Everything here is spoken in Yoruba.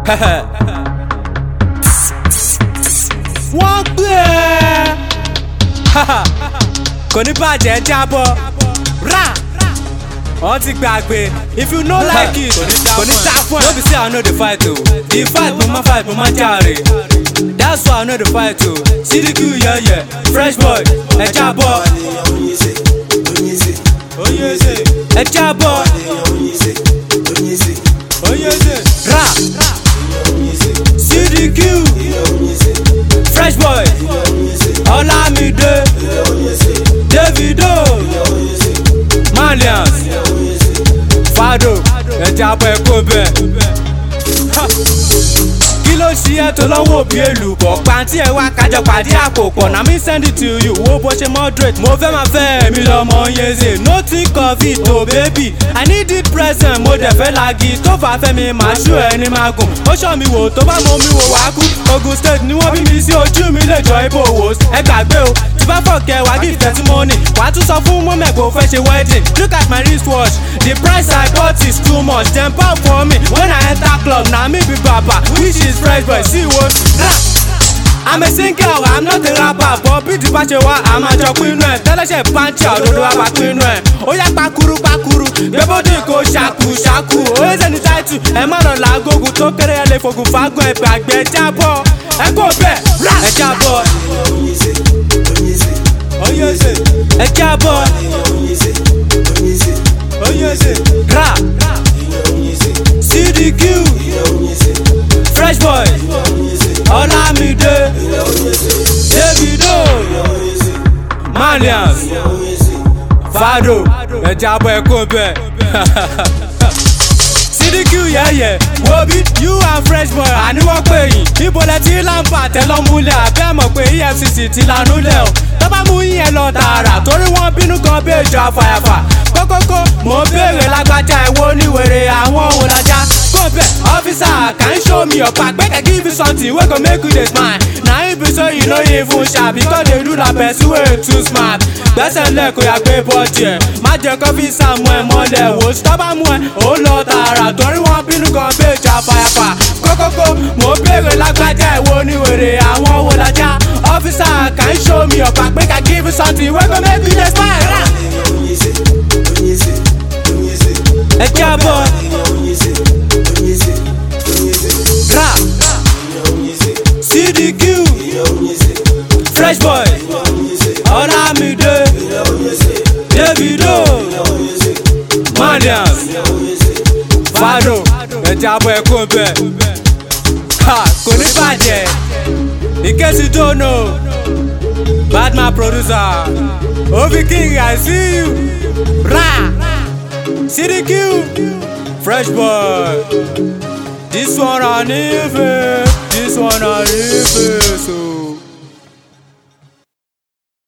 wọ́n gbé ẹ́ kò ní bàjẹ́ jábọ́ rà wọ́n ti gbàgbé if you no like it kò ní ta fún ẹ. no be say i no dey fight o the fight mo ma fight mo ma jàre that's why i no dey fight o sídìkì yẹyẹ fresh boy ẹ jábọ́ oyese ẹ jábọ́ oyese rà sídìkì fresh boy ọlámídé davido malians fado ẹ jábọ́ ẹ kó bẹ́ẹ̀ kí ló ṣe ẹ́ tó lọ́wọ́ òbí èlùbọ̀ pàǹtí ẹ̀ wá kájọ pàdé àpò pọ̀ na mi send it to you wo bó ṣe moderate mo fẹ́ máa fẹ́ èmi lọ́mọ yeze no think of it o baby i need it present mo dẹ̀ fẹ́ lagi tó fà fẹ́ mi màá ṣú ẹni máa gùn ó ṣọ́ mi wò tó bá mọ mi wò wá kú ogun state ni wọ́n bí mi sí ojú mi lè jọ ibo wò ẹ gbàgbé o tí bá fọ̀kẹ́ wá give testimony wàá tún sọ fún mọ́mẹ́ kó fẹ́ ṣe wedding look at my wristwatch the price i bought is too much dem pound for me when i enter club na me be baba which is fresh boy see wo rap. I'm a singer, I'm not a rapper But bí ti bá ṣe wá, a máa jọ pinnu ẹ̀ Tẹ́lẹ̀ṣẹ̀ pàǹtí òdodo wa bá pinnu ẹ̀ Ó yá pakuru pakuru, gbẹ́bọ́dé kò ṣàkú ṣàkú Oyè sẹ́ni táìtù, ẹ má lọ làágógún tó kéré ẹ lè fògùn fágùn ẹ̀ gbàgbé jábọ̀ Ẹ kò bẹ̀, ẹ jábọ̀ Oyèsè, ẹ jábọ̀ Oyèsè, rap CDQ, Fresh Boy, Ọlámídé, Davido, Malians, Fado, ẹ jábọ̀ ẹ kó bẹ́ẹ̀. CDQ yẹ̀yẹ̀ wo bí you and fresh boy àníwọ̀n pé yín ibo lẹ ti láǹfà tẹ́lọ́múlẹ̀ àbẹ́ mọ̀ pé efcc ti lanúlẹ̀ o tó bá mú yín ẹ lọ tààrà torí wọ́n bínú kan bí èjò àfàyàfà kókókó mò ń béèrè lágbájá ẹ̀wọ́ oníwèrè àwọn òun lajà go bẹ̀ ọ́fíìsà can you show me your pack make I give you something wey go make you dey smile na him be say you no even sharp because dey do la person wey too smart gbẹ́sẹ̀ lẹ̀ kó yà gbé bọ́ọ̀dì ẹ̀ má jẹ́ kọ́fíìsà mú ẹ mọ́lẹ̀ wò ó tó bá mú ẹ ó lọ tààrà torí wọ́n bínú kan bí èjò àfàyàfà kókókó mò ń béèrè lágbájá ẹ̀wọ́ oníwèrè àwọn òun lajà ọ́fíìsà can you show me your pack make I give you something wey go make you dey smile. Rah! ẹ jábọ̀ rà cdq fresh boy ọlámídé davido malians fado ẹ jábọ̀ ẹ kó bẹ́ẹ̀ Ha, kò ní bàjẹ́ in case you don't know badman producer obi king i see you rà. CDQ, Fresh Boy. This one on if this one on if so.